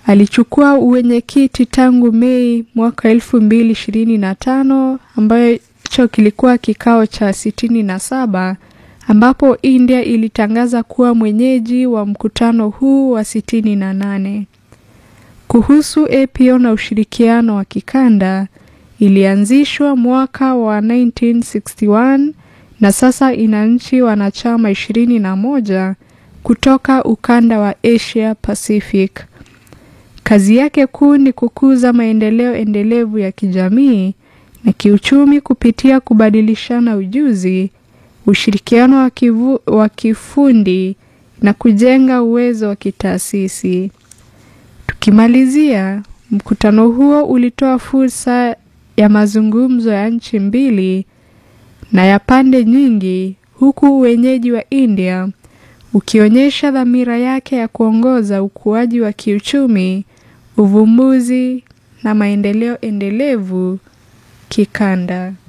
Alichukua uwenyekiti tangu Mei mwaka elfu mbili ishirini na tano ambayo hicho kilikuwa kikao cha sitini na saba ambapo India ilitangaza kuwa mwenyeji wa mkutano huu wa sitini na nane. Kuhusu APO na ushirikiano wa kikanda ilianzishwa mwaka wa 1961 na sasa ina nchi wanachama ishirini na moja kutoka ukanda wa Asia Pacific. Kazi yake kuu ni kukuza maendeleo endelevu ya kijamii na kiuchumi kupitia kubadilishana ujuzi, ushirikiano wa, kivu, wa kifundi na kujenga uwezo wa kitaasisi. Tukimalizia, mkutano huo ulitoa fursa ya mazungumzo ya nchi mbili na ya pande nyingi, huku wenyeji wa India ukionyesha dhamira yake ya kuongoza ukuaji wa kiuchumi, uvumbuzi na maendeleo endelevu kikanda.